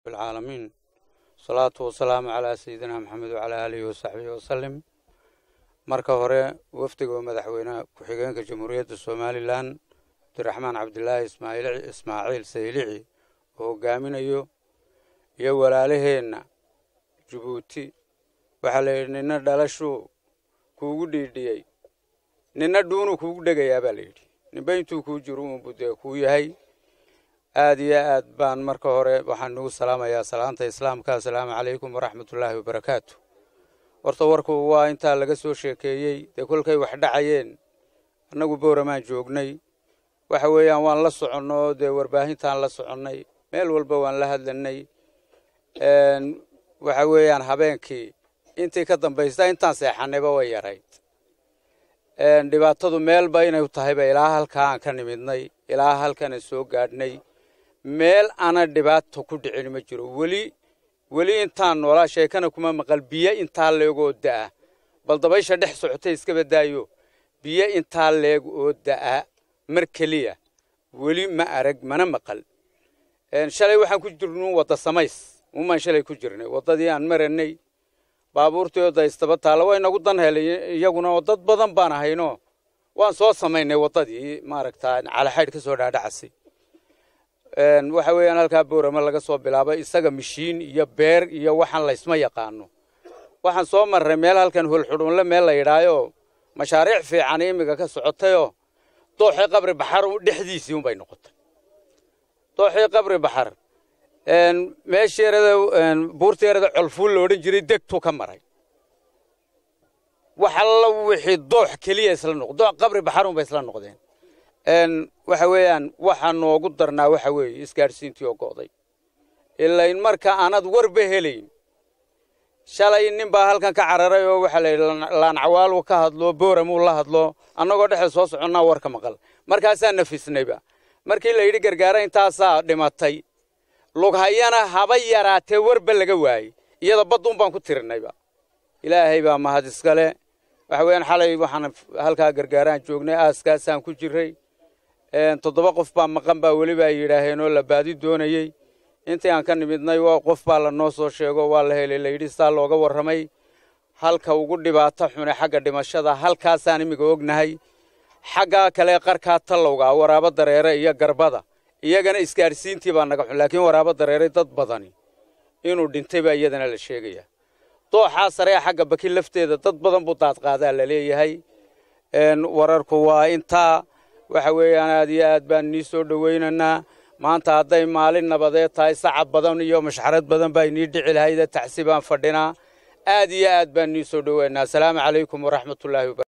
العالمين salaatu wasalaamu calaa sayidina maxamed wacalaa aalihi wasaxbihi wasalim marka hore wafdiga madaxweynaha ku-xigeenka jamhuuriyadda somalilan cabdiraxmaan cabdilaahi ismaaciil saylici oo hogaaminayo iyo walaalaheenna jabuuti waxaa la yidhi nina dhalashuu kuugu dhiidhiyey nina dhuunuu kuugu dhegayaa baa la yidhi ninba intuu kuu jiro uunbu dee kuu yahay aad iyo aad baan marka hore waxaan nugu salaamayaa salaanta islaamka assalaamu calaykum waraxmatullaahi wabarakaatu horta warku waa intaa laga soo sheekeeyey dee kolkay wax dhacayeen annagu booramaan joognay waxa weeyaan waan la soconno dee warbaahintaan la soconnay meel walba waan la hadlanay waxa weeyaan habeenkii intii ka dambaysta intaan seexanayba way yarayd dhibaatadu meelba inay tahayba ilaa halkaa aan ka nimidnay ilaa halkanaan soo gaadhnay meel ana dhibaato ku dhicin ma jiro weli weli intaan noolaa sheekana kuma maqal biyo intaa leeg oo da'a bal dabaysha dhex socotay iska badaayo biyo intaa leeg oo da'a mar keliya weli ma arag mana maqal shalay waxaan ku jirnu wadda samays umaan shalay ku jirnay waddadii aan maranay baabuurtii oo daystaba taalla way nagu dan helay iyaguna oo dad badan baan ahayno waan soo samaynay waddadii maaragtaa calaxaydh ka soo dhaadhacasay waxa weeyaan halkaa boorama laga soo bilaabay isaga mishiin iyo beer iyo waxaan laysma yaqaano waxaan soo marray meel halkan holxudhuunle meel la yidhaayoo mashaariic fiican imiga ka socotayoo dooxii qabri baxar dhexdiisii unbay noqotay dooxii qabri baxar meeshii erada buurtii erada colfuul la odhan jiray degtuu ka maray wax alla wixii doox keliya isla noq doox qabri baxar unbay isla noqdeen waxa weeyaan waxaa noogu darnaa waxa weeye isgaadhsiintii oo go'day ilain marka aanad warba helayn shalay nin baa halkan ka cararay oo waxaa la yidhi laanacwaalu ka hadlo booramuu la hadlo annagoo dhexda soo soconnaa warka maqal markaasaa nafisnayba markii la yidhi gargaara intaasaa dhimatay lughayana haba yaraatee warba laga waayey iyada badduun baan ku tirinayba ilaahay baa mahad iskale waxa weeyaan xalay waxaan halkaa gargaaraan joognay aaskaasaan ku jirray toddoba qof baa maqan baa weliba ay yidhaaheen oo la baadi doonayey intii aan ka nimidnay qof baa la noo soo sheego waa la helay layidhi saa looga warramay halka ugu dhibaato xune xagga dhimashada halkaasaan imiga ognahay xaggaa kale qarkaa tallowga waraabo dareere iyo garbada iyagana isgaadhsiintii baa naga xun laakiin waraabo dareeray dad badani inuu dhintay baa iyadana la sheegaya dooxaa saree xagga baki lafteeda dad badan buu daadqaadaa la leeyahay wararku waa intaa waxa weeyaan aad iyo aad baan nii soo dhowaynaynaa maanta hadday maalin nabadeed tahay sacab badan iyo mashxarad badan baa inii dhici lahayde tacsi baan fadhinaa aad iyo aad baan nii soo dhowaynaa asalaamu calaykum waraxmatullaahi wabarakatu